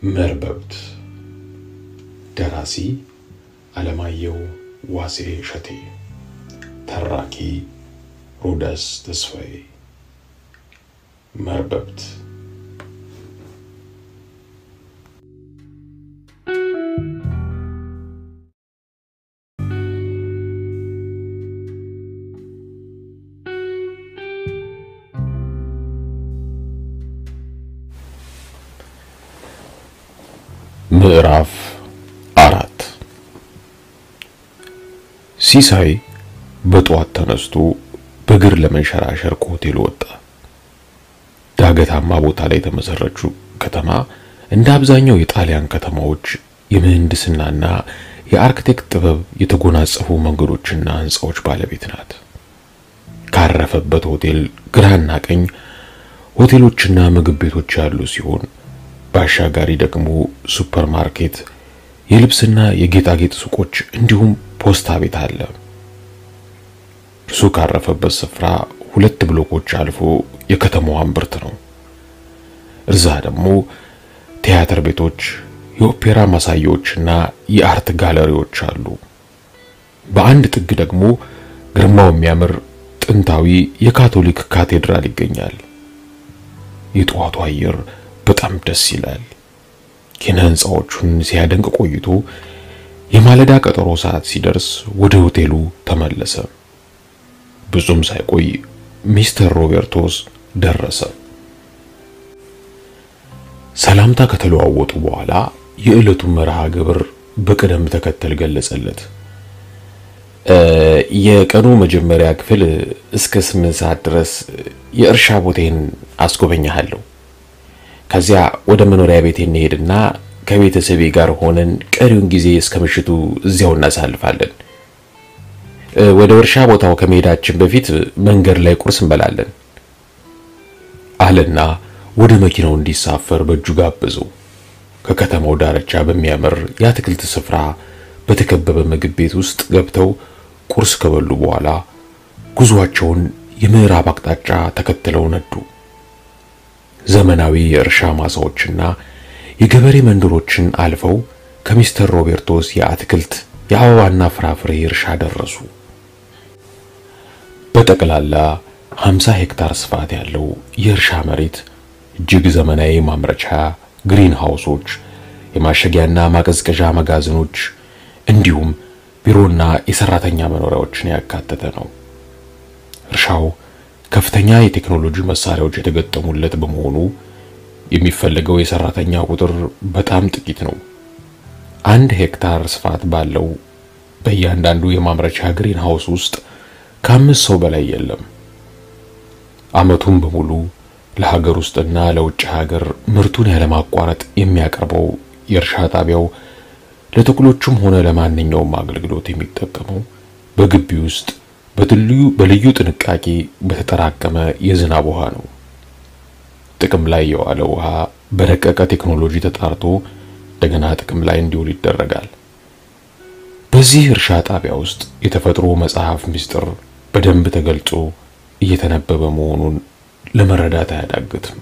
መርበብት ደራሲ አለማየሁ ዋሴ እሸቴ ተራኪ ሮዳስ ተስፋዬ መርበብት ምዕራፍ አራት ሲሳይ በጠዋት ተነስቶ በእግር ለመንሸራሸር ከሆቴሉ ወጣ። ዳገታማ ቦታ ላይ የተመሰረችው ከተማ እንደ አብዛኛው የጣሊያን ከተማዎች የምህንድስናና የአርክቴክት ጥበብ የተጎናጸፉ መንገዶችና ሕንፃዎች ባለቤት ናት። ካረፈበት ሆቴል ግራና ቀኝ ሆቴሎችና ምግብ ቤቶች ያሉ ሲሆን በአሻጋሪ ደግሞ ሱፐር ማርኬት፣ የልብስና የጌጣጌጥ ሱቆች እንዲሁም ፖስታ ቤት አለ። እርሱ ካረፈበት ስፍራ ሁለት ብሎኮች አልፎ የከተማዋ እምብርት ነው። እርዛ ደግሞ ቲያትር ቤቶች፣ የኦፔራ ማሳያዎችና የአርት ጋለሪዎች አሉ። በአንድ ጥግ ደግሞ ግርማው የሚያምር ጥንታዊ የካቶሊክ ካቴድራል ይገኛል። የጠዋቱ አየር በጣም ደስ ይላል። ኪነ ህንፃዎቹን ሲያደንቅ ቆይቶ የማለዳ ቀጠሮ ሰዓት ሲደርስ ወደ ሆቴሉ ተመለሰ። ብዙም ሳይቆይ ሚስተር ሮቤርቶስ ደረሰ። ሰላምታ ከተለዋወጡ በኋላ የዕለቱን መርሃ ግብር በቅደም ተከተል ገለጸለት። የቀኑ መጀመሪያ ክፍል እስከ ስምንት ሰዓት ድረስ የእርሻ ቦታዬን አስጎበኛለሁ። ከዚያ ወደ መኖሪያ ቤቴ እንሄድና ከቤተሰቤ ጋር ሆነን ቀሪውን ጊዜ እስከ ምሽቱ እዚያው እናሳልፋለን። ወደ እርሻ ቦታው ከመሄዳችን በፊት መንገድ ላይ ቁርስ እንበላለን አለና ወደ መኪናው እንዲሳፈር በእጁ ጋበዘው። ከከተማው ዳርቻ በሚያምር የአትክልት ስፍራ በተከበበ ምግብ ቤት ውስጥ ገብተው ቁርስ ከበሉ በኋላ ጉዟቸውን የምዕራብ አቅጣጫ ተከትለው ነዱ። ዘመናዊ የእርሻ ማሳዎችና የገበሬ መንደሮችን አልፈው ከሚስተር ሮቤርቶስ የአትክልት የአበባና ፍራፍሬ እርሻ ደረሱ። በጠቅላላ 50 ሄክታር ስፋት ያለው የእርሻ መሬት እጅግ ዘመናዊ ማምረቻ ግሪን ሃውሶች፣ የማሸጊያና ማቀዝቀዣ መጋዘኖች እንዲሁም ቢሮና የሰራተኛ መኖሪያዎችን ያካተተ ነው። እርሻው ከፍተኛ የቴክኖሎጂ መሳሪያዎች የተገጠሙለት በመሆኑ የሚፈለገው የሰራተኛ ቁጥር በጣም ጥቂት ነው። አንድ ሄክታር ስፋት ባለው በእያንዳንዱ የማምረቻ ግሪን ሃውስ ውስጥ ከአምስት ሰው በላይ የለም። ዓመቱን በሙሉ ለሀገር ውስጥና ለውጭ ሀገር ምርቱን ያለማቋረጥ የሚያቀርበው የእርሻ ጣቢያው ለተክሎቹም ሆነ ለማንኛውም አገልግሎት የሚጠቀመው በግቢ ውስጥ በልዩ ጥንቃቄ በተጠራቀመ የዝናብ ውሃ ነው። ጥቅም ላይ የዋለ ውሃ በረቀቀ ቴክኖሎጂ ተጣርቶ እንደገና ጥቅም ላይ እንዲውል ይደረጋል። በዚህ እርሻ ጣቢያ ውስጥ የተፈጥሮ መጽሐፍ ምስጢር በደንብ ተገልጾ እየተነበበ መሆኑን ለመረዳት አያዳግትም።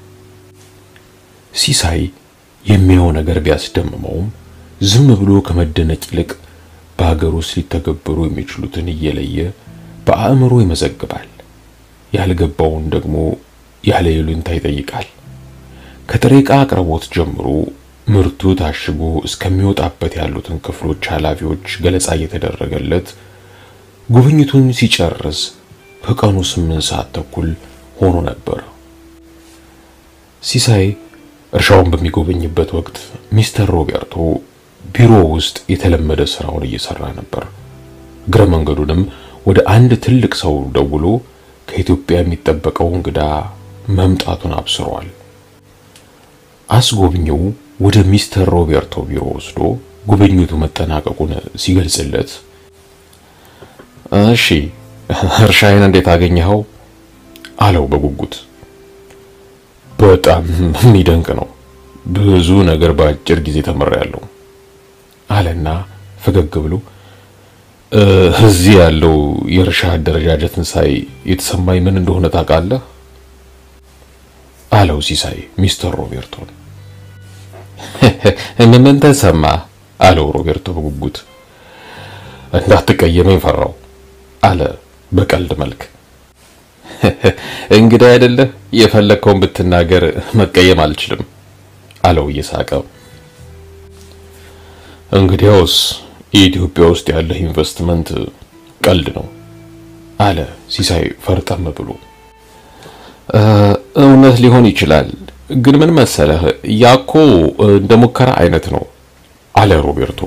ሲሳይ የሚያየው ነገር ቢያስደምመውም ዝም ብሎ ከመደነቅ ይልቅ በሀገር ውስጥ ሊተገበሩ የሚችሉትን እየለየ በአእምሮ ይመዘግባል። ያልገባውን ደግሞ ያለ ይሉኝታ ይጠይቃል። ከጥሬ ዕቃ አቅርቦት ጀምሮ ምርቱ ታሽጎ እስከሚወጣበት ያሉትን ክፍሎች ኃላፊዎች ገለጻ እየተደረገለት ጉብኝቱን ሲጨርስ ከቀኑ ስምንት ሰዓት ተኩል ሆኖ ነበር። ሲሳይ እርሻውን በሚጎበኝበት ወቅት ሚስተር ሮቤርቶ ቢሮ ውስጥ የተለመደ ስራውን እየሰራ ነበር። እግረ መንገዱንም ወደ አንድ ትልቅ ሰው ደውሎ ከኢትዮጵያ የሚጠበቀው እንግዳ መምጣቱን አብስሯል። አስጎብኚው ወደ ሚስተር ሮቤርቶ ቢሮ ወስዶ ጉብኝቱ መጠናቀቁን ሲገልጽለት፣ እሺ እርሻዬን እንዴት አገኘኸው? አለው በጉጉት። በጣም የሚደንቅ ነው። ብዙ ነገር በአጭር ጊዜ ተምሬያለሁ አለና ፈገግ ብሎ እዚህ ያለው የእርሻ አደረጃጀትን ሳይ የተሰማኝ ምን እንደሆነ ታውቃለህ? አለው ሲሳይ ሚስተር ሮቤርቶን። ምን ተሰማ? አለው ሮቤርቶ በጉጉት። እንዳትቀየመኝ ፈራው አለ በቀልድ መልክ። እንግዳ አይደለህ የፈለግከውን ብትናገር መቀየም አልችልም አለው እየሳቀ። እንግዲያውስ የኢትዮጵያ ውስጥ ያለህ ኢንቨስትመንት ቀልድ ነው አለ ሲሳይ ፈርጠም ብሎ። እውነት ሊሆን ይችላል፣ ግን ምን መሰለህ ያኮ እንደ ሙከራ አይነት ነው አለ ሮቤርቶ።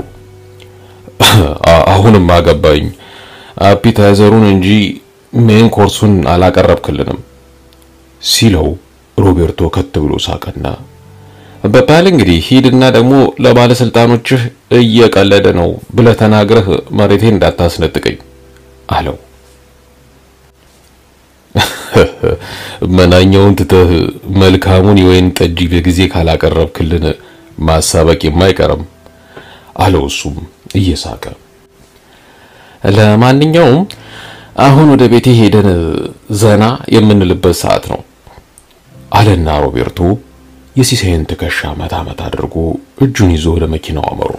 አሁንም አገባኝ። አፒታይዘሩን እንጂ ሜን ኮርሱን አላቀረብክልንም ሲለው ሮቤርቶ ከት ብሎ ሳቀና በባል እንግዲህ ሂድና ደግሞ ለባለስልጣኖችህ እየቀለደ ነው ብለህ ተናግረህ መሬቴን እንዳታስነጥቀኝ አለው። መናኛውን ትተህ መልካሙን የወይን ጠጅ በጊዜ ካላቀረብክልን ማሳበቅ የማይቀርም አለው እሱም እየሳቀ። ለማንኛውም አሁን ወደ ቤቴ ሄደን ዘና የምንልበት ሰዓት ነው አለና ሮቤርቶ የሲሳይን ትከሻ መታ መታ አድርጎ እጁን ይዞ ወደ መኪናው አመሩ።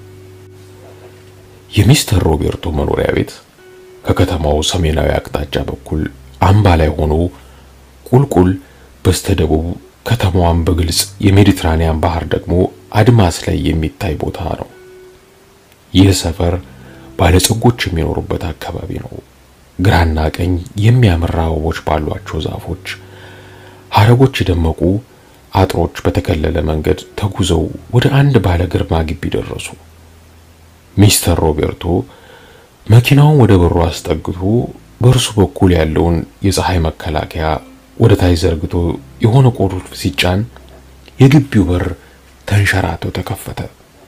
የሚስተር ሮቤርቶ መኖሪያ ቤት ከከተማው ሰሜናዊ አቅጣጫ በኩል አምባ ላይ ሆኖ ቁልቁል በስተደቡብ ከተማዋን በግልጽ የሜዲትራኒያን ባህር ደግሞ አድማስ ላይ የሚታይ ቦታ ነው። ይህ ሰፈር ባለጸጎች የሚኖሩበት አካባቢ ነው። ግራና ቀኝ የሚያምር አበቦች ባሏቸው ዛፎች ሐረጎች የደመቁ አጥሮች በተከለለ መንገድ ተጉዘው ወደ አንድ ባለ ግርማ ግቢ ደረሱ። ሚስተር ሮቤርቶ መኪናውን ወደ በሩ አስጠግቶ በእርሱ በኩል ያለውን የፀሐይ መከላከያ ወደ ታች ዘርግቶ የሆነ ቁልፍ ሲጫን የግቢው በር ተንሸራቶ ተከፈተ።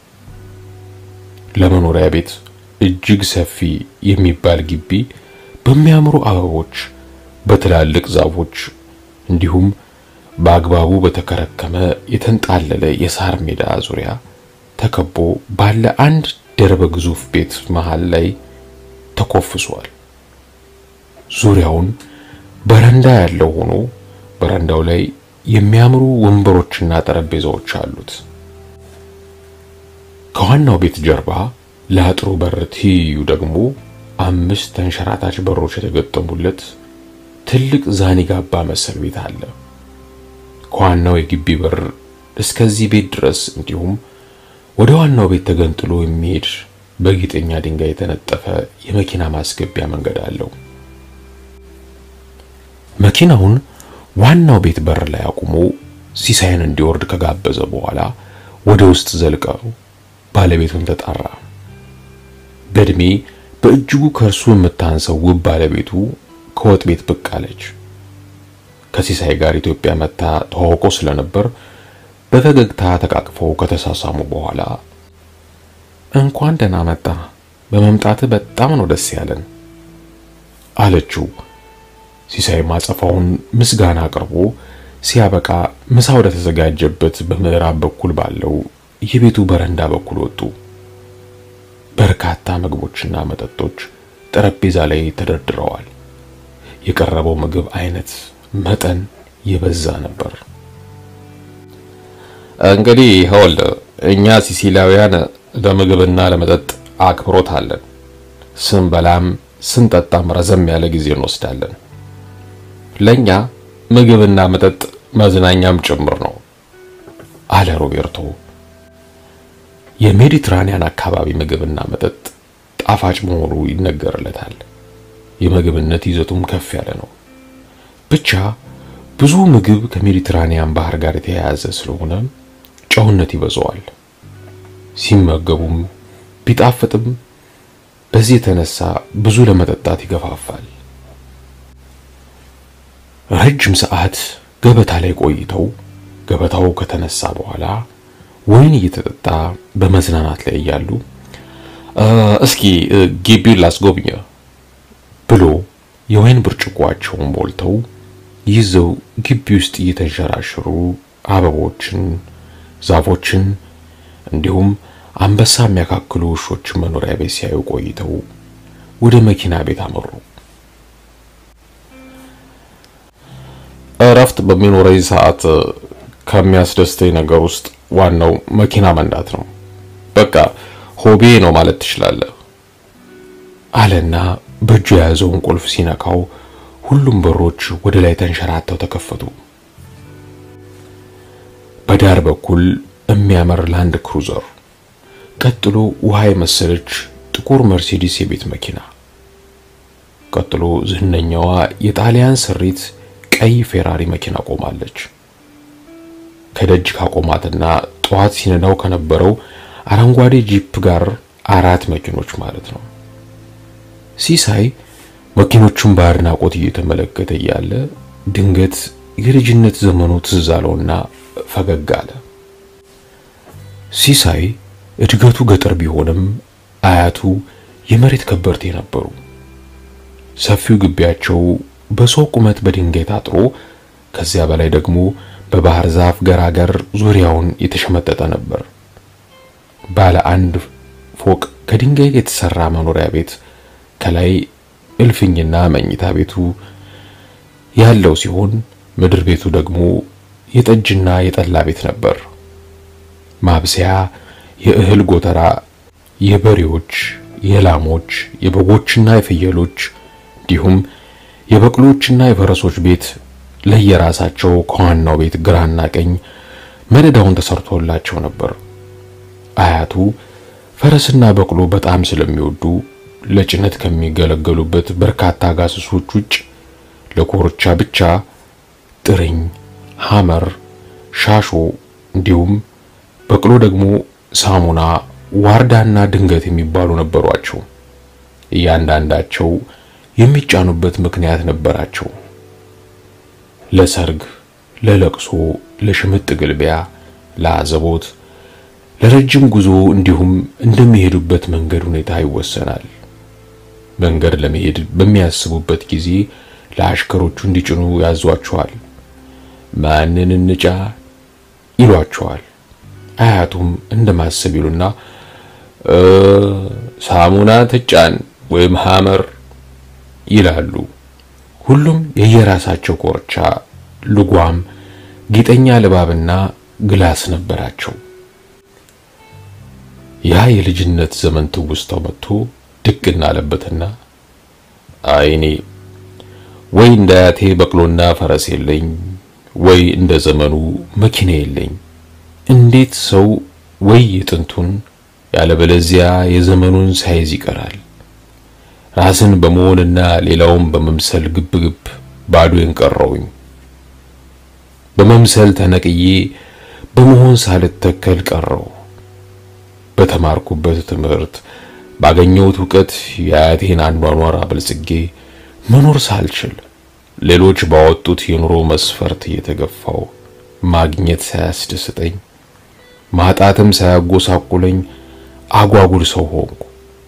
ለመኖሪያ ቤት እጅግ ሰፊ የሚባል ግቢ በሚያምሩ አበቦች፣ በትላልቅ ዛፎች እንዲሁም በአግባቡ በተከረከመ የተንጣለለ የሳር ሜዳ ዙሪያ ተከቦ ባለ አንድ ደርበ ግዙፍ ቤት መሃል ላይ ተኮፍሷል። ዙሪያውን በረንዳ ያለው ሆኖ በረንዳው ላይ የሚያምሩ ወንበሮችና ጠረጴዛዎች አሉት። ከዋናው ቤት ጀርባ ለአጥሩ በር ትይዩ ደግሞ አምስት ተንሸራታች በሮች የተገጠሙለት ትልቅ ዛኒጋባ መሰል ቤት አለ። ከዋናው የግቢ በር እስከዚህ ቤት ድረስ እንዲሁም ወደ ዋናው ቤት ተገንጥሎ የሚሄድ በጌጠኛ ድንጋይ የተነጠፈ የመኪና ማስገቢያ መንገድ አለው። መኪናውን ዋናው ቤት በር ላይ አቁሞ ሲሳይን እንዲወርድ ከጋበዘ በኋላ ወደ ውስጥ ዘልቀው ባለቤቱን ተጣራ። በእድሜ በእጅጉ ከእርሱ የምታንሰው ውብ ባለቤቱ ከወጥ ቤት ብቅ አለች። ከሲሳይ ጋር ኢትዮጵያ መታ ተዋውቆ ስለነበር በፈገግታ ተቃቅፈው ከተሳሳሙ በኋላ እንኳን ደህና መጣ፣ በመምጣት በጣም ነው ደስ ያለን አለችው። ሲሳይ ማጸፋውን ምስጋና አቅርቦ ሲያበቃ ምሳ ወደ ተዘጋጀበት በምዕራብ በኩል ባለው የቤቱ በረንዳ በኩል ወጡ። በርካታ ምግቦችና መጠጦች ጠረጴዛ ላይ ተደርድረዋል። የቀረበው ምግብ አይነት መጠን የበዛ ነበር። እንግዲህ ሆል እኛ ሲሲላውያን ለምግብና ለመጠጥ አክብሮት አለን። ስንበላም ስንጠጣም ረዘም ያለ ጊዜ እንወስዳለን። ለኛ ምግብና መጠጥ መዝናኛም ጭምር ነው አለ ሮቤርቶ። የሜዲትራኒያን አካባቢ ምግብና መጠጥ ጣፋጭ መሆኑ ይነገርለታል። የምግብነት ይዘቱም ከፍ ያለ ነው። ብቻ ብዙ ምግብ ከሜዲትራኒያን ባህር ጋር የተያያዘ ስለሆነ ጨውነት ይበዛዋል። ሲመገቡም ቢጣፍጥም በዚህ የተነሳ ብዙ ለመጠጣት ይገፋፋል። ረጅም ሰዓት ገበታ ላይ ቆይተው ገበታው ከተነሳ በኋላ ወይን እየተጠጣ በመዝናናት ላይ እያሉ እስኪ ግቢውን ላስጎብኘ ብሎ የወይን ብርጭቋቸውን ሞልተው ይዘው ግቢ ውስጥ እየተንሸራሸሩ አበቦችን፣ ዛፎችን እንዲሁም አንበሳ የሚያካክሉ ውሾችን መኖሪያ ቤት ሲያዩ ቆይተው ወደ መኪና ቤት አመሩ። እረፍት በሚኖረኝ ሰዓት ከሚያስደስተኝ ነገር ውስጥ ዋናው መኪና መንዳት ነው። በቃ ሆቤ ነው ማለት ትችላለህ አለና በእጁ የያዘውን ቁልፍ ሲነካው ሁሉም በሮች ወደ ላይ ተንሸራተው ተከፈቱ። በዳር በኩል የሚያምር ላንድ ክሩዘር፣ ቀጥሎ ውሃ የመሰለች ጥቁር መርሴዲስ የቤት መኪና፣ ቀጥሎ ዝነኛዋ የጣሊያን ስሪት ቀይ ፌራሪ መኪና ቆማለች። ከደጅ ካቆማትና ጠዋት ሲነዳው ከነበረው አረንጓዴ ጂፕ ጋር አራት መኪኖች ማለት ነው። ሲሳይ መኪኖቹን በአድናቆት እየተመለከተ እያለ ድንገት የልጅነት ዘመኑ ትዝ አለውና ፈገግ አለ። ሲሳይ እድገቱ ገጠር ቢሆንም አያቱ የመሬት ከበርቴ ነበሩ። ሰፊው ግቢያቸው በሰው ቁመት በድንጋይ ታጥሮ ከዚያ በላይ ደግሞ በባህር ዛፍ ገራገር ዙሪያውን የተሸመጠጠ ነበር። ባለ አንድ ፎቅ ከድንጋይ የተሰራ መኖሪያ ቤት ከላይ እልፍኝና መኝታ ቤቱ ያለው ሲሆን ምድር ቤቱ ደግሞ የጠጅና የጠላ ቤት ነበር። ማብሰያ፣ የእህል ጎተራ፣ የበሬዎች፣ የላሞች፣ የበጎችና የፍየሎች እንዲሁም የበቅሎችና የፈረሶች ቤት ለየራሳቸው ከዋናው ቤት ግራና ቀኝ መደዳውን ተሰርቶላቸው ነበር። አያቱ ፈረስና በቅሎ በጣም ስለሚወዱ ለጭነት ከሚገለገሉበት በርካታ ጋሰሶች ውጭ ለኮርቻ ብቻ ጥርኝ፣ ሐመር፣ ሻሾ እንዲሁም በቅሎ ደግሞ ሳሙና፣ ዋርዳና ድንገት የሚባሉ ነበሯቸው። እያንዳንዳቸው የሚጫኑበት ምክንያት ነበራቸው። ለሰርግ፣ ለለቅሶ፣ ለሽምጥ ግልቢያ፣ ለአዘቦት፣ ለረጅም ጉዞ እንዲሁም እንደሚሄዱበት መንገድ ሁኔታ ይወሰናል። መንገድ ለመሄድ በሚያስቡበት ጊዜ ለአሽከሮቹ እንዲጭኑ ያዟቸዋል። ማንን እንጫ ይሏቸዋል። አያቱም እንደማሰብ ይሉና ሳሙና ትጫን ወይም ሐመር ይላሉ። ሁሉም የየራሳቸው ኮርቻ፣ ልጓም፣ ጌጠኛ ልባብና ግላስ ነበራቸው። ያ የልጅነት ዘመን ትውስታው መጥቶ ድቅና አለበትና አይኔ ወይ እንደ አያቴ በቅሎና ፈረስ የለኝ፣ ወይ እንደ ዘመኑ መኪና የለኝ። እንዴት ሰው ወይ የጥንቱን ያለበለዚያ የዘመኑን ሳይዝ ይቀራል? ራስን በመሆንና ሌላውን በመምሰል ግብግብ ባዶዬን ቀረውኝ። በመምሰል ተነቅዬ በመሆን ሳልተከል ቀረው። በተማርኩበት ትምህርት ባገኘሁት እውቀት የአያቴን አኗኗር አበልጽጌ መኖር ሳልችል ሌሎች ባወጡት የኑሮ መስፈርት እየተገፋው ማግኘት ሳያስደስተኝ ማጣትም ሳያጎሳቁለኝ አጓጉል ሰው ሆንኩ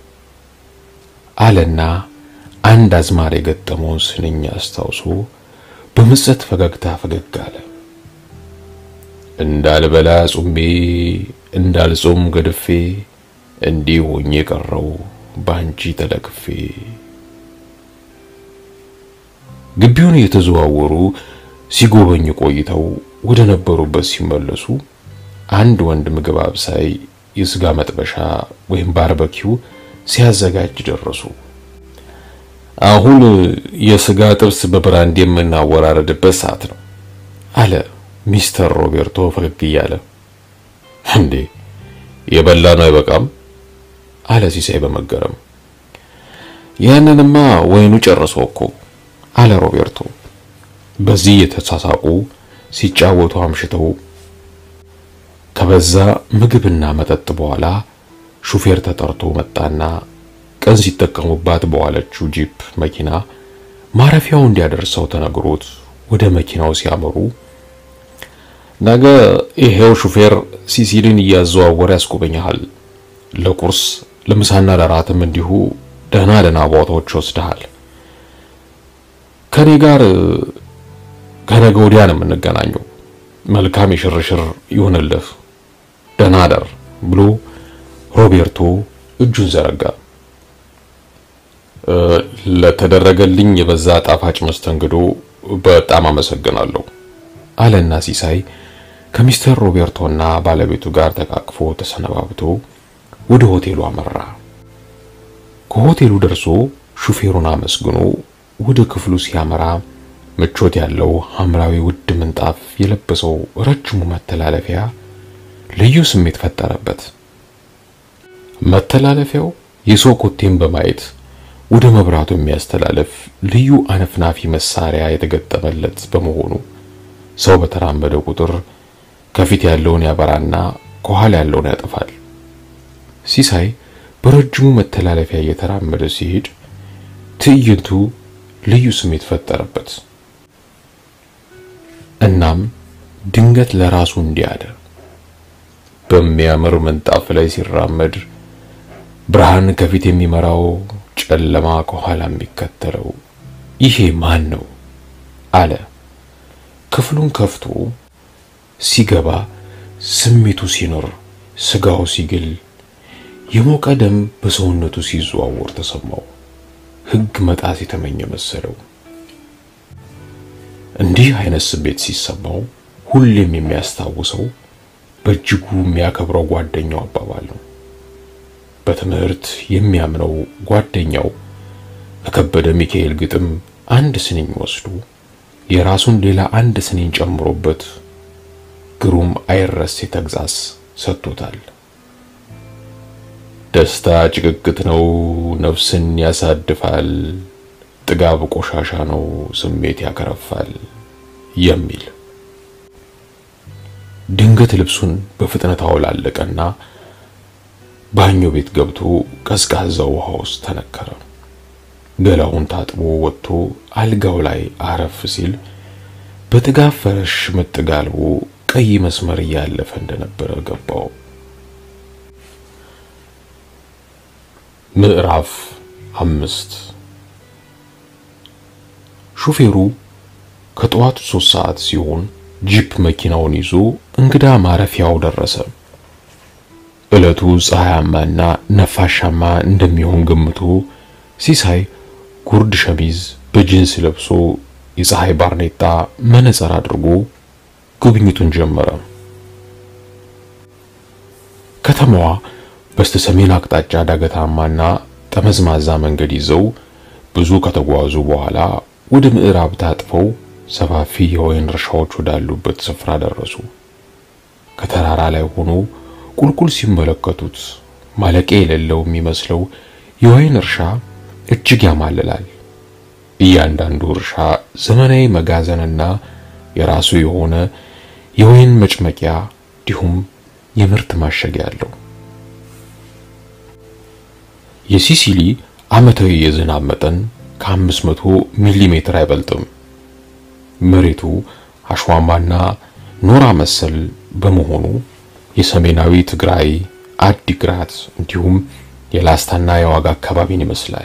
አለና አንድ አዝማሪ የገጠመውን ስንኝ አስታውሶ በምጸት ፈገግታ ፈገግ አለ። እንዳልበላ ጹሜ እንዳልጾም ገድፌ እንዲህ ሆኜ ቀረው ባንቺ ተለክፌ። ግቢውን እየተዘዋወሩ ሲጎበኙ ቆይተው ወደ ነበሩበት ሲመለሱ አንድ ወንድ ምግብ አብሳይ የስጋ መጥበሻ ወይም ባርበኪው ሲያዘጋጅ ደረሱ። አሁን የስጋ ጥብስ በብራንድ የምናወራረድበት ሰዓት ነው አለ ሚስተር ሮቤርቶ ፈገግ እያለ። እንዴ የበላ ነው አይበቃም? አለ ሲሳይ በመገረም። ያንንማ ወይኑ ጨርሶ እኮ አለ ሮቤርቶ። በዚህ የተሳሳቁ ሲጫወቱ አምሽተው ከበዛ ምግብና መጠጥ በኋላ ሹፌር ተጠርቶ መጣና ቀን ሲጠቀሙባት በዋለችው ጂፕ መኪና ማረፊያው እንዲያደርሰው ተነግሮት ወደ መኪናው ሲያመሩ ነገ ይሄው ሹፌር ሲሲሊን እያዘዋወረ ያስጎበኛል። ለቁርስ ለምሳና ለራትም እንዲሁ ደህና ደህና ቦታዎች ወስደሃል። ከኔ ጋር ከነገ ወዲያ ነው የምንገናኘው። መልካም የሽርሽር ይሁንልህ፣ ደህና ደር ብሎ ሮቤርቶ እጁን ዘረጋ። ለተደረገልኝ የበዛ ጣፋጭ መስተንግዶ በጣም አመሰግናለሁ አለና ሲሳይ ከሚስተር ሮቤርቶና ባለቤቱ ጋር ተቃቅፎ ተሰነባብቶ ወደ ሆቴሉ አመራ። ከሆቴሉ ደርሶ ሹፌሩን አመስግኖ ወደ ክፍሉ ሲያመራ ምቾት ያለው ሐምራዊ ውድ ምንጣፍ የለበሰው ረጅሙ መተላለፊያ ልዩ ስሜት ፈጠረበት። መተላለፊያው የሰው ኮቴን በማየት ወደ መብራቱ የሚያስተላልፍ ልዩ አነፍናፊ መሳሪያ የተገጠመለት በመሆኑ ሰው በተራመደ ቁጥር ከፊት ያለውን ያበራና ከኋላ ያለውን ያጠፋል። ሲሳይ በረጅሙ መተላለፊያ እየተራመደ ሲሄድ ትዕይንቱ ልዩ ስሜት ፈጠረበት። እናም ድንገት ለራሱ እንዲህ አለ። በሚያምር ምንጣፍ ላይ ሲራመድ ብርሃን ከፊት የሚመራው ጨለማ ከኋላ የሚከተለው ይሄ ማን ነው? አለ። ክፍሉን ከፍቶ ሲገባ ስሜቱ ሲኖር ስጋው ሲግል የሞቀ ደም በሰውነቱ ሲዘዋወር ተሰማው። ሕግ መጣስ የተመኘ መሰለው። እንዲህ አይነት ስሜት ሲሰማው ሁሌም የሚያስታውሰው በእጅጉ የሚያከብረው ጓደኛው አባባል ነው። በትምህርት የሚያምነው ጓደኛው ከከበደ ሚካኤል ግጥም አንድ ስንኝ ወስዶ የራሱን ሌላ አንድ ስንኝ ጨምሮበት ግሩም አይረሴ ተግዛዝ ሰጥቶታል። ደስታ ጭቅቅት ነው፣ ነፍስን ያሳድፋል። ጥጋብ ቆሻሻ ነው፣ ስሜት ያከረፋል የሚል ድንገት ልብሱን በፍጥነት አወላለቀና ባኞ ቤት ገብቶ ቀዝቃዛ ውሃ ውስጥ ተነከረ። ገላውን ታጥቦ ወጥቶ አልጋው ላይ አረፍ ሲል በጥጋብ ፈረሽ መጥጋልቦ ቀይ መስመር እያለፈ እንደነበረ ገባው። ምዕራፍ አምስት ሹፌሩ ከጠዋቱ ሶስት ሰዓት ሲሆን ጂፕ መኪናውን ይዞ እንግዳ ማረፊያው ደረሰ። ዕለቱ ፀሐያማና ነፋሻማ እንደሚሆን ገምቶ ሲሳይ ጉርድ ሸሚዝ በጂንስ ለብሶ የፀሐይ ባርኔጣ መነጽር አድርጎ ጉብኝቱን ጀመረ። ከተማዋ በስተሰሜን አቅጣጫ ዳገታማና ጠመዝማዛ መንገድ ይዘው ብዙ ከተጓዙ በኋላ ወደ ምዕራብ ታጥፈው ሰፋፊ የወይን እርሻዎች ወዳሉበት ስፍራ ደረሱ። ከተራራ ላይ ሆኖ ቁልቁል ሲመለከቱት ማለቂያ የሌለው የሚመስለው የወይን እርሻ እጅግ ያማልላል። እያንዳንዱ እርሻ ዘመናዊ መጋዘንና የራሱ የሆነ የወይን መጭመቂያ እንዲሁም የምርት ማሸጊያ አለው። የሲሲሊ ዓመታዊ የዝናብ መጠን ከ500 ሚሊ ሜትር አይበልጥም። መሬቱ አሸዋማና ኖራ መሰል በመሆኑ የሰሜናዊ ትግራይ አዲግራት እንዲሁም የላስታና የዋጋ አካባቢን ይመስላል።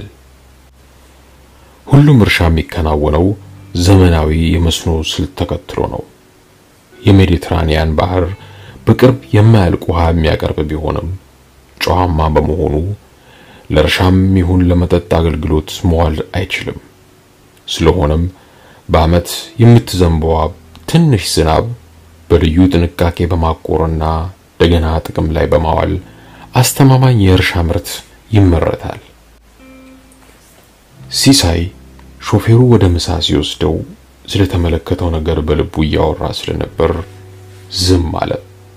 ሁሉም እርሻ የሚከናወነው ዘመናዊ የመስኖ ስልት ተከትሎ ነው። የሜዲትራኒያን ባህር በቅርብ የማያልቅ ውሃ የሚያቀርብ ቢሆንም ጨዋማ በመሆኑ ለእርሻም ይሁን ለመጠጥ አገልግሎት መዋል አይችልም። ስለሆነም በዓመት የምትዘንበዋ ትንሽ ዝናብ በልዩ ጥንቃቄ በማቆርና እንደገና ጥቅም ላይ በማዋል አስተማማኝ የእርሻ ምርት ይመረታል። ሲሳይ ሾፌሩ ወደ ምሳ ሲወስደው ስለተመለከተው ነገር በልቡ እያወራ ስለነበር ዝም አለ።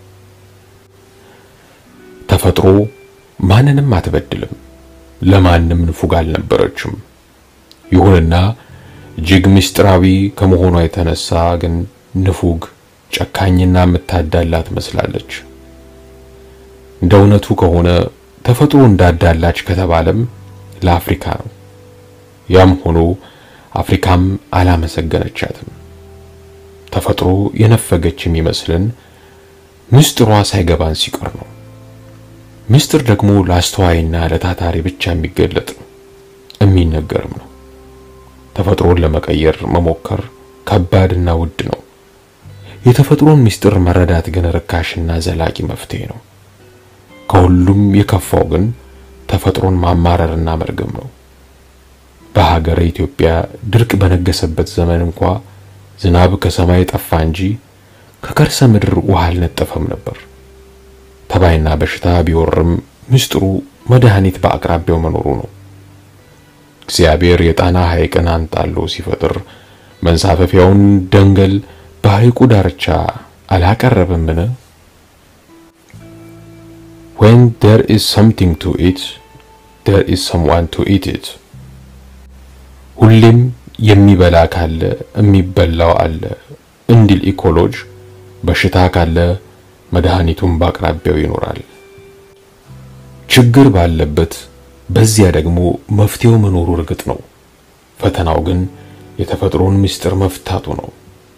ተፈጥሮ ማንንም አትበድልም፣ ለማንም ንፉግ አልነበረችም። ይሁንና እጅግ ምስጢራዊ ከመሆኗ የተነሳ ግን ንፉግ፣ ጨካኝና የምታዳላ ትመስላለች። እንደ እውነቱ ከሆነ ተፈጥሮ እንዳዳላች ከተባለም ለአፍሪካ ነው። ያም ሆኖ አፍሪካም አላመሰገነቻትም። ተፈጥሮ የነፈገች የሚመስልን ምስጢሯ ሳይገባን ሲቀር ነው። ምስጢር ደግሞ ለአስተዋይና ለታታሪ ብቻ የሚገለጥ ነው፣ የሚነገርም ነው። ተፈጥሮን ለመቀየር መሞከር ከባድና ውድ ነው። የተፈጥሮን ምስጢር መረዳት ግን ርካሽና ዘላቂ መፍትሄ ነው። ከሁሉም የከፋው ግን ተፈጥሮን ማማረርና መርገም ነው። በሀገረ ኢትዮጵያ ድርቅ በነገሰበት ዘመን እንኳ ዝናብ ከሰማይ ጠፋ እንጂ ከከርሰ ምድር ውሃ አልነጠፈም ነበር። ተባይና በሽታ ቢወርም ምስጢሩ መድኃኒት በአቅራቢያው መኖሩ ነው። እግዚአብሔር የጣና ሐይቅን አንጣሎ ሲፈጥር መንሳፈፊያውን ደንገል በሐይቁ ዳርቻ አላቀረበምን? when there is something to eat there is someone to eat it ሁሌም የሚበላ ካለ የሚበላው አለ እንዲል ኢኮሎጅ በሽታ ካለ መድኃኒቱን በአቅራቢያው ይኖራል። ችግር ባለበት በዚያ ደግሞ መፍትሄው መኖሩ እርግጥ ነው። ፈተናው ግን የተፈጥሮን ምስጢር መፍታቱ ነው።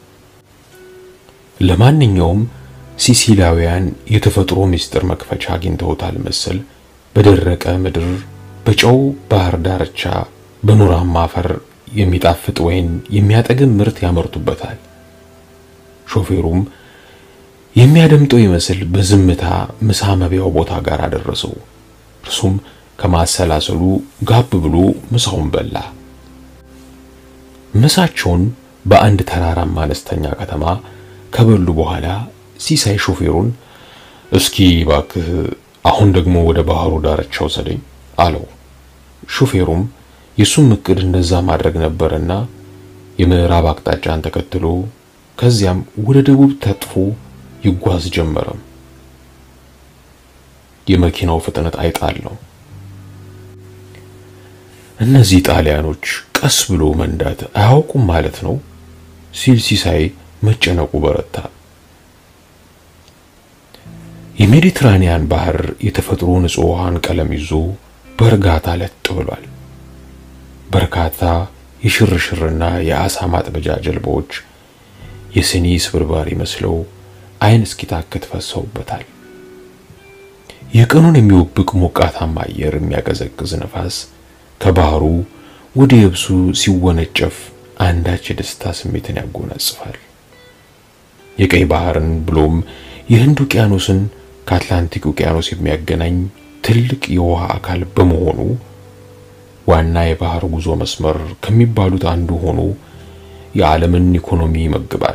ለማንኛውም ሲሲላውያን የተፈጥሮ ምስጢር መክፈቻ አግኝተውታል መሰል በደረቀ ምድር በጨው ባህር ዳርቻ በኖራማ አፈር የሚጣፍጥ ወይን የሚያጠግም ምርት ያመርቱበታል። ሾፌሩም የሚያደምጠው ይመስል በዝምታ ምሳ መቢያው ቦታ ጋር አደረሰው። እርሱም ከማሰላሰሉ ጋብ ብሎ ምሳውን በላ። ምሳቸውን በአንድ ተራራማ አነስተኛ ከተማ ከበሉ በኋላ ሲሳይ ሾፌሩን እስኪ ባክህ አሁን ደግሞ ወደ ባህሩ ዳርቻ ውሰደኝ አለው። ሾፌሩም የሱም እቅድ እንደዛ ማድረግ ነበርና የምዕራብ አቅጣጫን ተከትሎ ከዚያም ወደ ደቡብ ተጥፎ ይጓዝ ጀመረም። የመኪናው ፍጥነት አይጣል ነው። እነዚህ ጣሊያኖች ቀስ ብሎ መንዳት አያውቁም ማለት ነው ሲል ሲሳይ መጨነቁ በረታ። የሜዲትራኒያን ባህር የተፈጥሮ ንጹህ ውሃን ቀለም ይዞ በእርጋታ ለጥ ብሏል። በርካታ የሽርሽርና የአሳ ማጥበጃ ጀልባዎች የስኒ ስብርባሪ መስለው አይን እስኪታክት ፈሰውበታል። የቀኑን የሚወብቅ ሞቃታማ አየር የሚያቀዘቅዝ ነፋስ ከባህሩ ወደ የብሱ ሲወነጨፍ አንዳች የደስታ ስሜትን ያጎናጽፋል። የቀይ ባህርን ብሎም የህንድ ውቅያኖስን ከአትላንቲክ ውቅያኖስ የሚያገናኝ ትልቅ የውሃ አካል በመሆኑ ዋና የባህር ጉዞ መስመር ከሚባሉት አንዱ ሆኖ የዓለምን ኢኮኖሚ ይመግባል።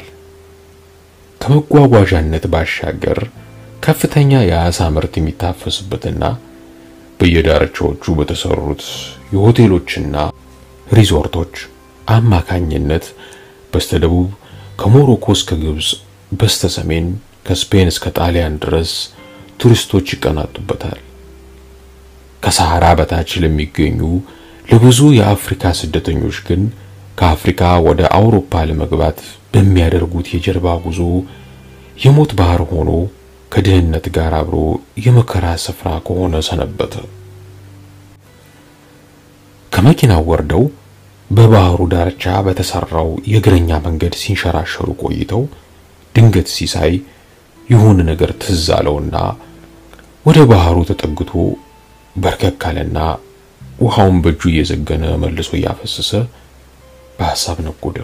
ከመጓጓዣነት ባሻገር ከፍተኛ የአሳ ምርት የሚታፈስበትና በየዳርቻዎቹ በተሰሩት የሆቴሎችና ሪዞርቶች አማካኝነት በስተደቡብ ከሞሮኮ እስከ ግብጽ፣ በስተሰሜን ከስፔን እስከ ጣሊያን ድረስ ቱሪስቶች ይቀናጡበታል። ከሰሐራ በታች ለሚገኙ ለብዙ የአፍሪካ ስደተኞች ግን ከአፍሪካ ወደ አውሮፓ ለመግባት በሚያደርጉት የጀልባ ጉዞ የሞት ባህር ሆኖ ከድህነት ጋር አብሮ የመከራ ስፍራ ከሆነ ሰነበተ። ከመኪናው ወርደው በባህሩ ዳርቻ በተሰራው የእግረኛ መንገድ ሲንሸራሸሩ ቆይተው ድንገት ሲሳይ የሆነ ነገር ትዝ አለውና ወደ ባህሩ ተጠግቶ በርከክ አለና ውሃውን በእጁ እየዘገነ መልሶ እያፈሰሰ በሐሳብ ነጎደ።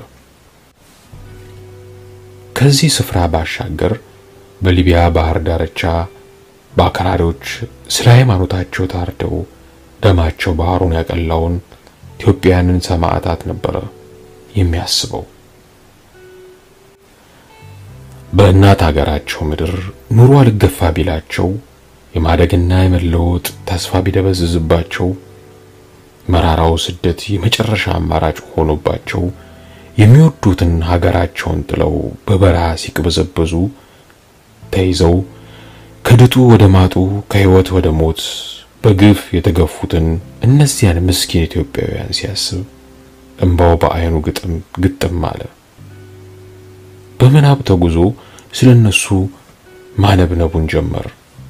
ከዚህ ስፍራ ባሻገር በሊቢያ ባህር ዳርቻ በአክራሪዎች ስለ ሃይማኖታቸው ታርደው ደማቸው ባህሩን ያቀላውን ኢትዮጵያውያንን ሰማዕታት ነበረ የሚያስበው። በእናት ሀገራቸው ምድር ኑሮ አልገፋ ቢላቸው የማደግና የመለወጥ ተስፋ ቢደበዝዝባቸው መራራው ስደት የመጨረሻ አማራጭ ሆኖባቸው የሚወዱትን ሀገራቸውን ጥለው በበረሃ ሲቅበዘበዙ ተይዘው ከድጡ ወደ ማጡ ከህይወት ወደ ሞት በግፍ የተገፉትን እነዚያን ምስኪን ኢትዮጵያውያን ሲያስብ እንባው በአይኑ ግጥም ግጥም አለ። በምናብ ተጉዞ ስለነሱ ማነብነቡን ጀመር።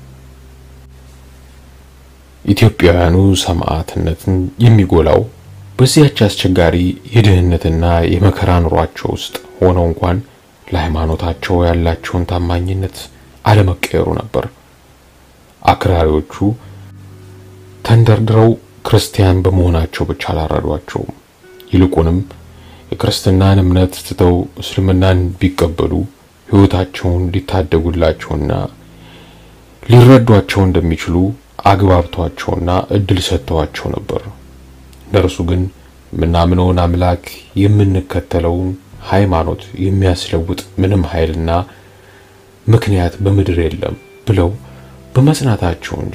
ኢትዮጵያውያኑ ሰማዕትነትን የሚጎላው በዚያች አስቸጋሪ የድህነትና የመከራ ኑሯቸው ውስጥ ሆነው እንኳን ለሃይማኖታቸው ያላቸውን ታማኝነት አለመቀየሩ ነበር። አክራሪዎቹ ተንደርድረው ክርስቲያን በመሆናቸው ብቻ አላረዷቸውም። ይልቁንም የክርስትናን እምነት ትተው እስልምናን ቢቀበሉ ሕይወታቸውን ሊታደጉላቸውና ሊረዷቸው እንደሚችሉ አግባብቷቸውና እድል ሰጥተዋቸው ነበር። እነርሱ ግን የምናምነውን አምላክ የምንከተለውን ሃይማኖት የሚያስለውጥ ምንም ኃይልና ምክንያት በምድር የለም ብለው በመጽናታቸው እንጂ።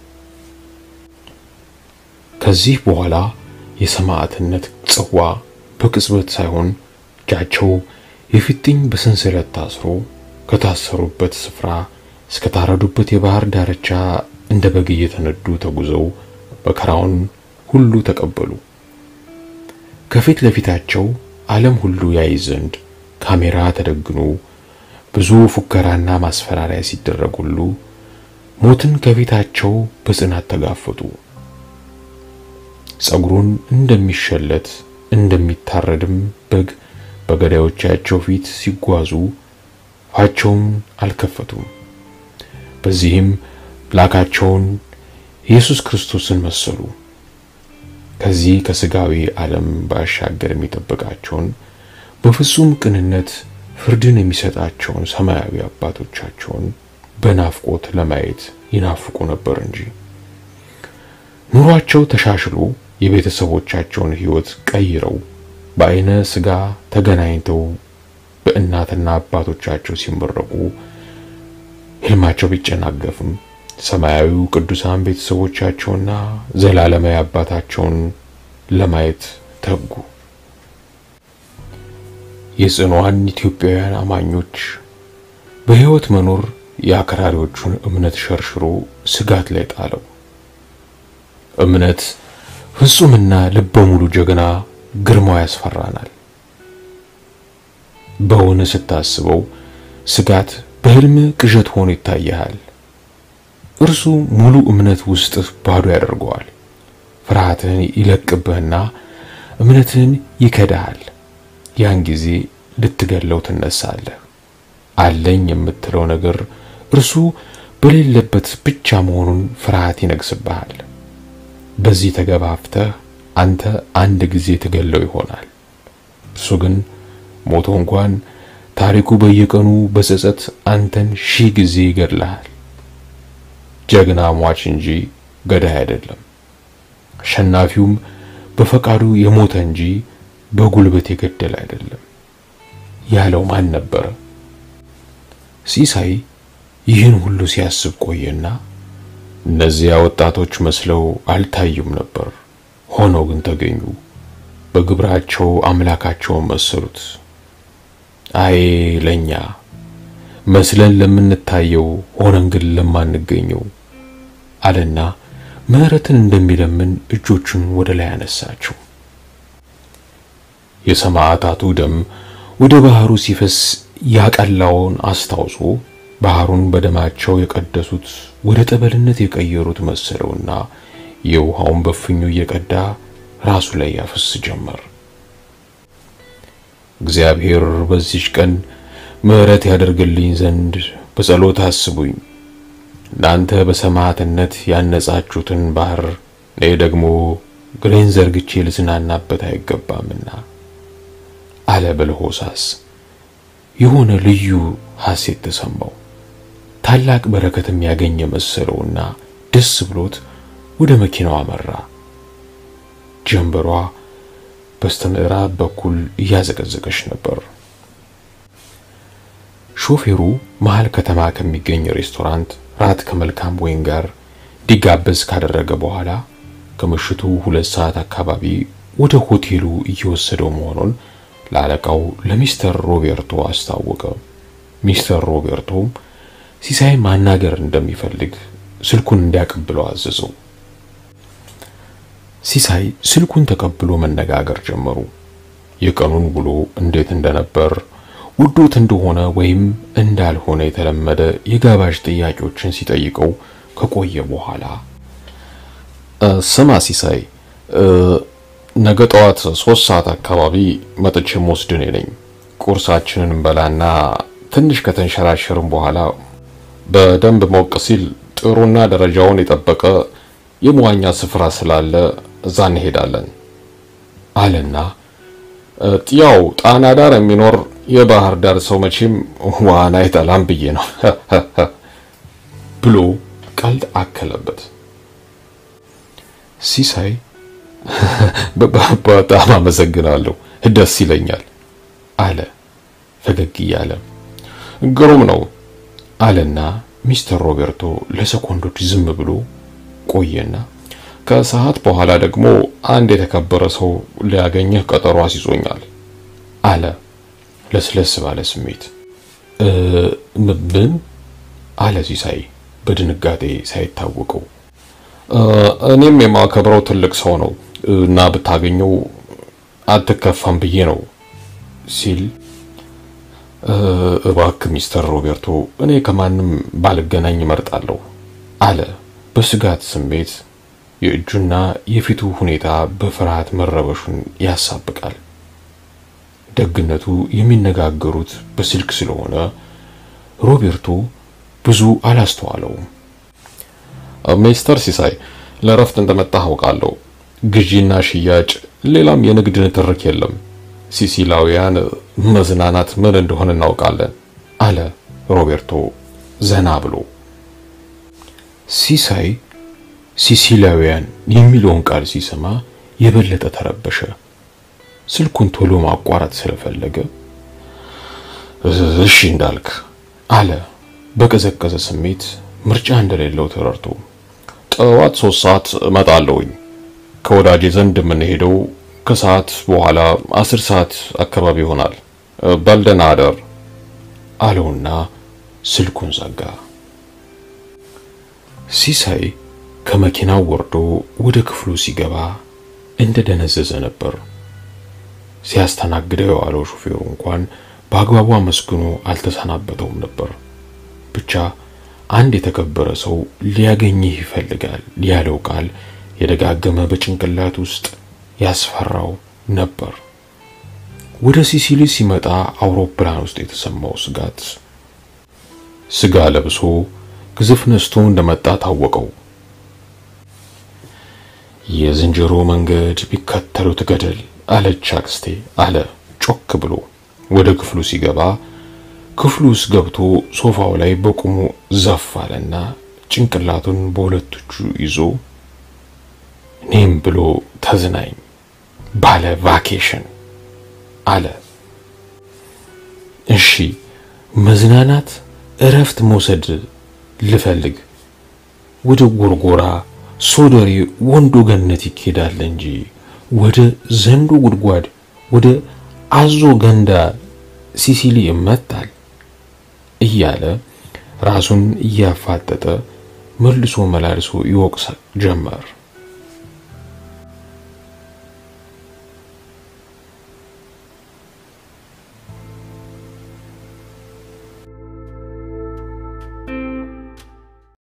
ከዚህ በኋላ የሰማዕትነት ጽዋ በቅጽበት ሳይሆን እጃቸው የፊጥኝ በሰንሰለት ታስሮ ከታሰሩበት ስፍራ እስከ ታረዱበት የባህር ዳርቻ እንደ በግ እየተነዱ ተጉዘው መከራውን ሁሉ ተቀበሉ። ከፊት ለፊታቸው ዓለም ሁሉ ያይ ዘንድ ካሜራ ተደግኖ ብዙ ፉከራና ማስፈራሪያ ሲደረግ ሁሉ ሞትን ከፊታቸው በጽናት ተጋፈጡ። ጸጉሩን እንደሚሸለት እንደሚታረድም በግ በገዳዮቻቸው ፊት ሲጓዙ አፋቸውን አልከፈቱም። በዚህም ላካቸውን ኢየሱስ ክርስቶስን መሰሉ። ከዚህ ከስጋዊ ዓለም ባሻገር የሚጠብቃቸውን በፍጹም ቅንነት ፍርድን የሚሰጣቸውን ሰማያዊ አባቶቻቸውን በናፍቆት ለማየት ይናፍቁ ነበር እንጂ ኑሯቸው ተሻሽሎ የቤተሰቦቻቸውን ሕይወት ቀይረው በአይነ ስጋ ተገናኝተው በእናትና አባቶቻቸው ሲመረቁ ሕልማቸው ቢጨናገፍም ሰማያዊው ቅዱሳን ቤተሰቦቻቸውና ዘላለማዊ አባታቸውን ለማየት ተጉ። የጽኗዋን ኢትዮጵያውያን አማኞች በሕይወት መኖር የአክራሪዎቹን እምነት ሸርሽሮ ስጋት ላይ ጣለው። እምነት ፍጹምና ልበ ሙሉ ጀግና ግርማው ያስፈራናል። በውን ስታስበው ስጋት በሕልም ቅዠት ሆኖ ይታያል። እርሱ ሙሉ እምነት ውስጥህ ባዶ ያደርገዋል። ፍርሃትህን ይለቅብህና እምነትህን ይከዳሃል። ያን ጊዜ ልትገለው ትነሳለህ። አለኝ የምትለው ነገር እርሱ በሌለበት ብቻ መሆኑን ፍርሃት ይነግስብሃል። በዚህ ተገፋፍተህ አንተ አንድ ጊዜ ትገለው ይሆናል። እርሱ ግን ሞቶ እንኳን ታሪኩ በየቀኑ በጸጸት አንተን ሺህ ጊዜ ይገድልሃል። ጀግና ሟች እንጂ ገዳይ አይደለም። አሸናፊውም በፈቃዱ የሞተ እንጂ በጉልበት የገደለ አይደለም ያለው ማን ነበረ? ሲሳይ ይህን ሁሉ ሲያስብ ቆየና እነዚያ ወጣቶች መስለው አልታዩም ነበር። ሆነው ግን ተገኙ። በግብራቸው አምላካቸውን መሰሉት። አይ ለኛ መስለን ለምንታየው ሆነን ግን ለማንገኘው አለና ምሕረትን እንደሚለምን እጆቹን ወደ ላይ አነሳቸው። የሰማዕታቱ ደም ወደ ባህሩ ሲፈስ ያቀላውን አስታውሶ ባህሩን በደማቸው የቀደሱት ወደ ጠበልነት የቀየሩት መሰለውና የውሃውን በፍኙ እየቀዳ ራሱ ላይ ያፈስ ጀመር። እግዚአብሔር በዚች ቀን ምሕረት ያደርግልኝ ዘንድ በጸሎት አስቡኝ። እናንተ በሰማዕትነት ያነጻችሁትን ባህር እኔ ደግሞ ግሬን ዘርግቼ ልዝናናበት አይገባምና አለ በለሆሳስ። የሆነ ልዩ ሐሴት ተሰማው። ታላቅ በረከትም ያገኘ መሰለውና ደስ ብሎት ወደ መኪናው አመራ። ጀንበሯ በስተምዕራብ በኩል እያዘቀዘቀች ነበር። ሾፌሩ መሃል ከተማ ከሚገኝ ሬስቶራንት ራት ከመልካም ወይን ጋር እንዲጋበዝ ካደረገ በኋላ ከምሽቱ ሁለት ሰዓት አካባቢ ወደ ሆቴሉ እየወሰደው መሆኑን ለአለቃው ለሚስተር ሮቤርቶ አስታወቀ። ሚስተር ሮቤርቶም ሲሳይ ማናገር እንደሚፈልግ ስልኩን እንዲያቀብለው አዘዘው። ሲሳይ ስልኩን ተቀብሎ መነጋገር ጀመሩ። የቀኑን ውሎ እንዴት እንደነበር ውዶት እንደሆነ ወይም እንዳልሆነ የተለመደ የጋባዥ ጥያቄዎችን ሲጠይቀው ከቆየ በኋላ ስማ ሲሳይ፣ ነገ ጠዋት ሶስት ሰዓት አካባቢ መጥቼ የምወስድ እኔ ነኝ። ቁርሳችንን እንበላና ትንሽ ከተንሸራሸርን በኋላ በደንብ ሞቅ ሲል ጥሩና ደረጃውን የጠበቀ የመዋኛ ስፍራ ስላለ እዛ እንሄዳለን አለና ያው ጣና ዳር የሚኖር የባህር ዳር ሰው መቼም ዋና አይጠላም ብዬ ነው ብሎ ቀልድ አከለበት። ሲሳይ በጣም አመሰግናለሁ፣ ደስ ይለኛል አለ ፈገግ እያለ። ግሩም ነው አለና ሚስተር ሮቤርቶ ለሰኮንዶች ዝም ብሎ ቆየና ከሰዓት በኋላ ደግሞ አንድ የተከበረ ሰው ሊያገኘህ ቀጠሮ አስይዞኛል አለ ለስለስ ባለ ስሜት። ምን አለ ሲሳይ በድንጋጤ ሳይታወቀው። እኔም የማከብረው ትልቅ ሰው ነው እና ብታገኘው አትከፋም ብዬ ነው ሲል እባክህ ሚስተር ሮቤርቶ እኔ ከማንም ባልገናኝ እመርጣለሁ አለ በስጋት ስሜት። የእጁና የፊቱ ሁኔታ በፍርሃት መረበሹን ያሳብቃል። ደግነቱ የሚነጋገሩት በስልክ ስለሆነ ሮቤርቶ ብዙ አላስተዋለውም። ሚስተር ሲሳይ ለእረፍት እንደመጣህ አውቃለሁ። ግዢና ሽያጭ፣ ሌላም የንግድ ንትርክ የለም። ሲሲላውያን መዝናናት ምን እንደሆነ እናውቃለን አለ ሮቤርቶ ዘና ብሎ። ሲሳይ ሲሲላውያን የሚለውን ቃል ሲሰማ የበለጠ ተረበሸ። ስልኩን ቶሎ ማቋረጥ ስለፈለገ እሺ እንዳልክ አለ በቀዘቀዘ ስሜት ምርጫ እንደሌለው ተረድቶ። ጠዋት ሶስት ሰዓት እመጣለሁኝ። ከወዳጄ ዘንድ የምንሄደው ከሰዓት በኋላ አስር ሰዓት አካባቢ ይሆናል። በልደና አደር አለውና ስልኩን ዘጋ። ሲሳይ ከመኪናው ወርዶ ወደ ክፍሉ ሲገባ እንደ ደነዘዘ ነበር። ሲያስተናግደው የዋለው ሹፌሩ እንኳን በአግባቡ አመስግኖ አልተሰናበተውም ነበር። ብቻ አንድ የተከበረ ሰው ሊያገኝህ ይፈልጋል ያለው ቃል የደጋገመ በጭንቅላት ውስጥ ያስፈራው ነበር። ወደ ሲሲሊ ሲመጣ አውሮፕላን ውስጥ የተሰማው ስጋት ስጋ ለብሶ ግዝፍ ነስቶ እንደመጣ ታወቀው። የዝንጀሮ መንገድ ቢከተሉት ገደል አለች አክስቴ አለ ጮክ ብሎ ወደ ክፍሉ ሲገባ ክፍሉ ውስጥ ገብቶ ሶፋው ላይ በቁሙ ዘፍ አለና ጭንቅላቱን በሁለት እጁ ይዞ እኔም ብሎ ተዝናኝ ባለ ቫኬሽን አለ። እሺ መዝናናት፣ እረፍት መውሰድ ልፈልግ ወደ ጎርጎራ፣ ሶደሬ፣ ወንዶ ገነት ይኬዳል እንጂ ወደ ዘንዶ ጉድጓድ፣ ወደ አዞ ገንዳ ሲሲሊ ይመጣል እያለ ራሱን እያፋጠጠ መልሶ መላልሶ ይወቅስ ጀመር።